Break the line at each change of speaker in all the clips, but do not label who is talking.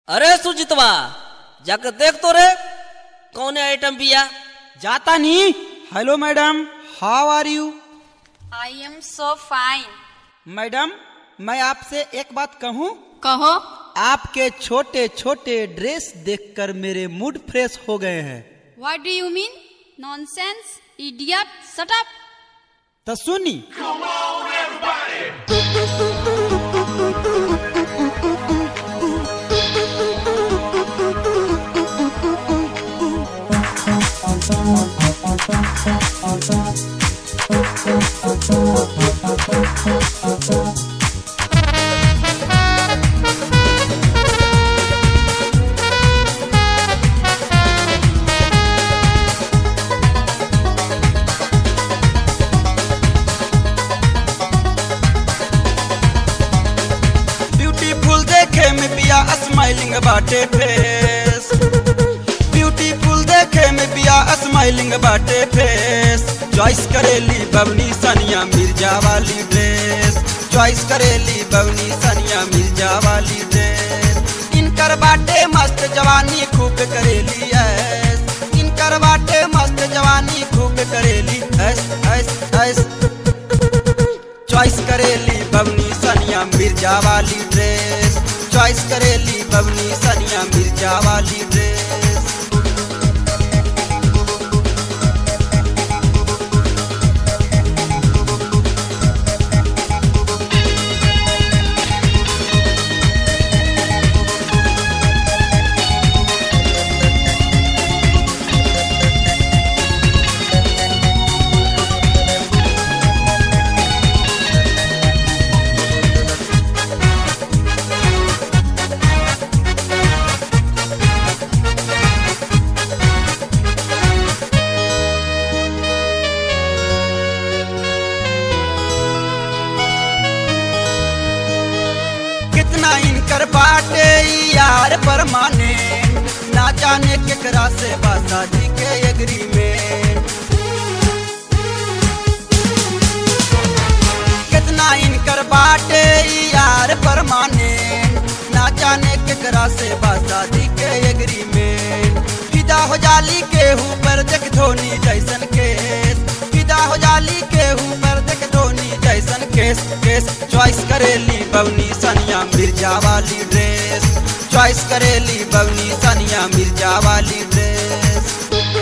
अरे सुजितवा जाकर देख तो रे कौन आइटम बिया
जाता नहीं hello madam how are you
I am so fine
madam मैं आपसे एक बात कहूँ
कहो
आपके छोटे छोटे ड्रेस देखकर मेरे मूड फ्रेश हो गए हैं
what do you mean nonsense idiot shut up
तो सुनी ब्यूटीफुल देखे में बिया स्माइलिंग बाटे फेस ब्यूटीफुल देखे में बिया स्माइलिंग बाटे फेस चॉइस करेली बवनी सनिया मिर्जा वाली ड्रेस चॉइस करेली बवनी सनिया मिर्जा वाली ड्रेस इनकर बाटे मस्त जवानी खूब करेली ऐस इनकर बाटे मस्त जवानी खूब करेली ऐस ऐस ऐस चॉइस करेली बवनी सनिया मिर्जा वाली ड्रेस चॉइस करेली बवनी सनिया मिर्जा वाली ड्रेस कितना इनकर बाटे ई यार परमाने ना जाने केकरा से बासा जी के एग्रीमेंट कितना इनकर बाटे ई यार परमाने ना जाने केकरा से बासा जी के एग्रीमेंट फिदा हो जाली के ऊपर देख धोनी जैसन केस फिदा हो जाली के ऊपर देख धोनी जैसन केस केस चॉइस करेली बवनी सनिया मिर्जा वाली ड्रेस चॉइस करेली बवनी सनिया मिर्जा वाली ड्रेस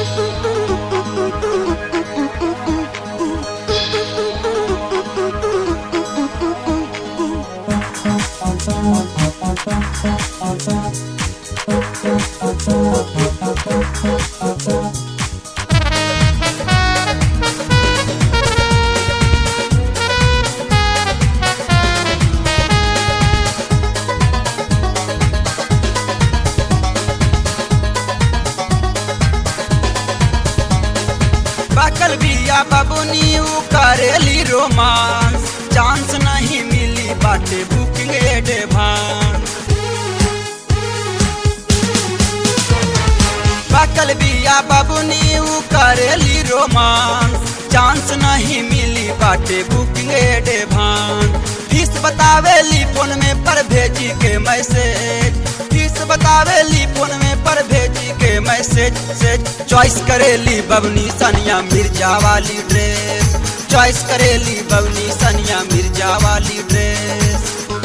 बकल बिया बबुनी उ करेली रोमांस चांस नहीं मिली बाटे बुकिंग एडवांस बकल बिया बबुनी उ करेली रोमांस चांस नहीं मिली बाटे बुकिंग एडवांस फीस बतावेली फोन में पर भेजी के मैसेज फीस बतावेली फोन में पर भेजी के मैसेज से चॉइस करेली बबनी सनिया मिर्जा वाली ड्रेस चॉइस करेली बबनी सनिया मिर्जा वाली ड्रेस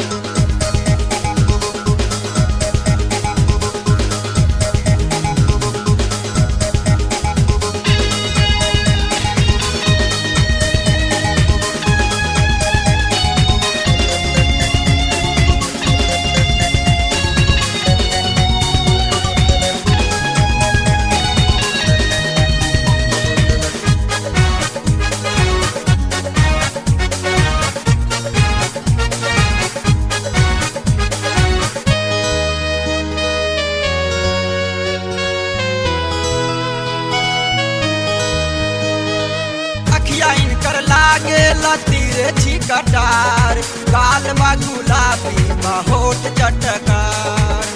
अखिया इनकर लागे लतीरे छिकटार काल बा गुलाबी बा होठ चटकार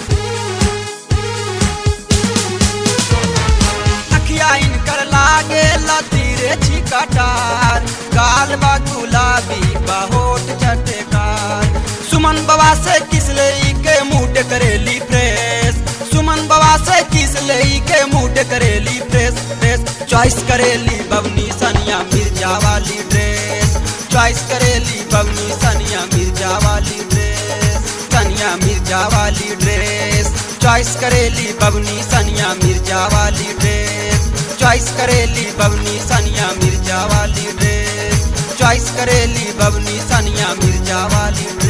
अखिया इनकर लागे लतीरे छिकटार काल बा गुलाबी बा होठ चटकार सुमन बाबा से किसले के मूड करेली प्रेम चॉइस करेली बबनी सनिया मिर्जा वाली ड्रेस चॉइस करेली बबनी सनिया मिर्जा वाली ड्रेस सनिया मिर्जा वाली ड्रेस चॉइस करेली बबनी सनिया मिर्जा वाली ड्रेस चॉइस करेली बबनी सनिया मिर्जा वाली ड्रेस चॉइस करेली बबनी सनिया मिर्जा वाली ड्रेस